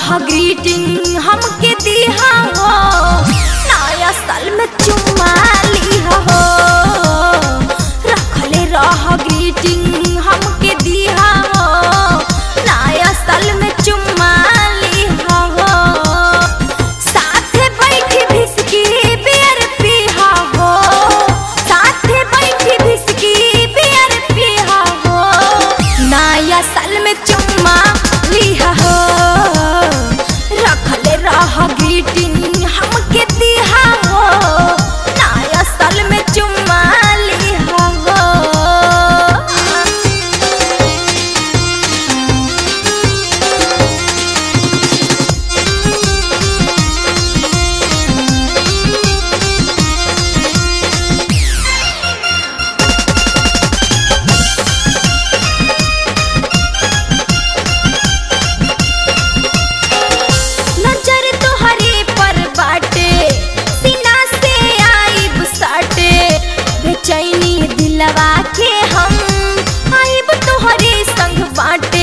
greeting हमके दिहा हो नया साल में चुम्मा लिहा हो रखले रह ग्रीटिंग हमके दिहा हो नया साल में चुम्मा लिहा हो साथे बैठी भिसकी बियर पीहा हो साथे बैठी भिसकी बियर पीहा हो नया साल में चुम्मा लिहा हो रखले रह ग्रीटिंग हमके दिहा हो नया साल में चुम्मा लिहा हो नजर तुहरे पर बाटे सीना से आइब साटे बेचैनी दिलवा के हम आइब तुहरे संग बाटे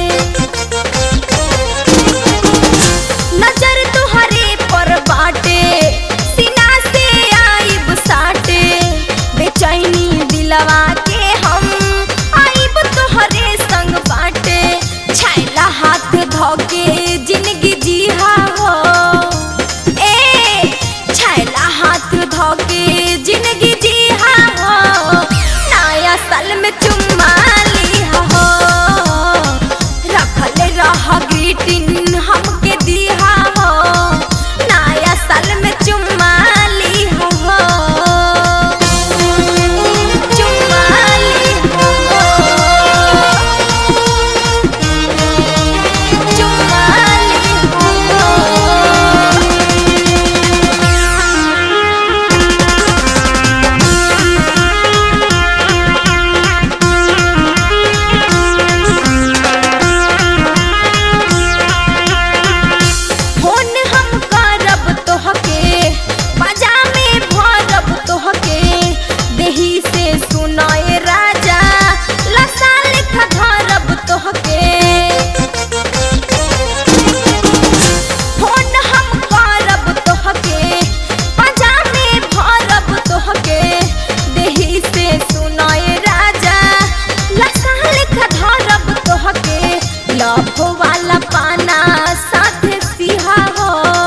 नजर तुहरे पर बाटे सीना से आइब साटे बेचैनी दिलवा के हम आइब तुहरे संग बाटे छैला हाथ धोके जिंदगी जीहा हो ए छैला हाथ धोके जिंदगी जीहा हो नया साल में चुम्मा लिहा हो रखले रह ग्रीटिंग हमके दिहा हो नया साल में चुम्मा लिहा हो चुम्मा लिहा हो चुम्मा लिहा हो फोन हम करब तोहके बाजा में भरब तोहके देही से सुनाए राजा लसा लेखा धरब तोहके फोन हम करब तोहके बाजा में भरब तोहके देही से सुनाए राजा लसा लेखा धरब तोहके लभ वाला पाना साथे सिहा हो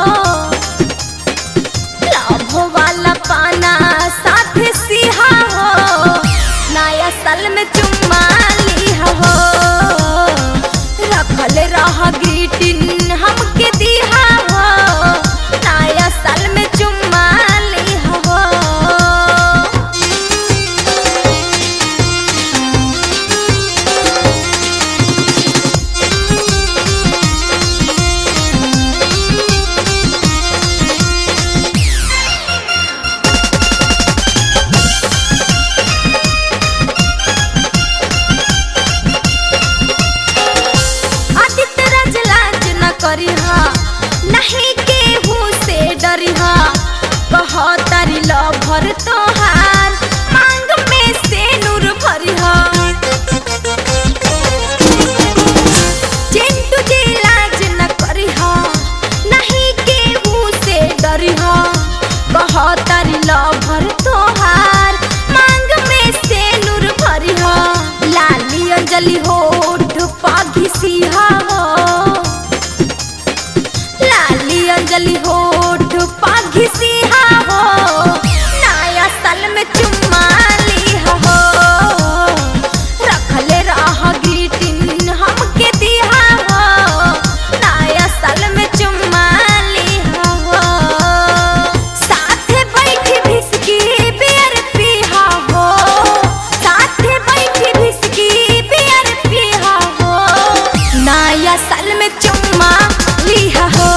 लभ वाला पाना साथे सिहा हो नया साल में चुम्मा लिहा हो रखल रह ग्रीटिंग हमके दिहा हो नया साल में चुम्मा लिहा हो आदित्य राज लाज न करिहा नहीं केहू से डरिहा कह तारी लभर तोहार मांग में से नूर भरिहा चिंटू जी लाज न करिहा नहीं केहू से डरिहा कह तारी लभर तोहार मांग में से नूर भरिहा लाली अंजलि होठ पाघी सिहा हो लाली अंजलि होठ पाघी सिहा हो नया साल में चुम्मा लिहा हो रखले रह ग्रीटिंग हमके दिहा हो नया साल में चुम्मा लिहा हो साथे बैठी भिसकी बियर पीहा हो साथे बैठी भिसकी बियर पीहा हो नया साल में चुम्मा लिहा हो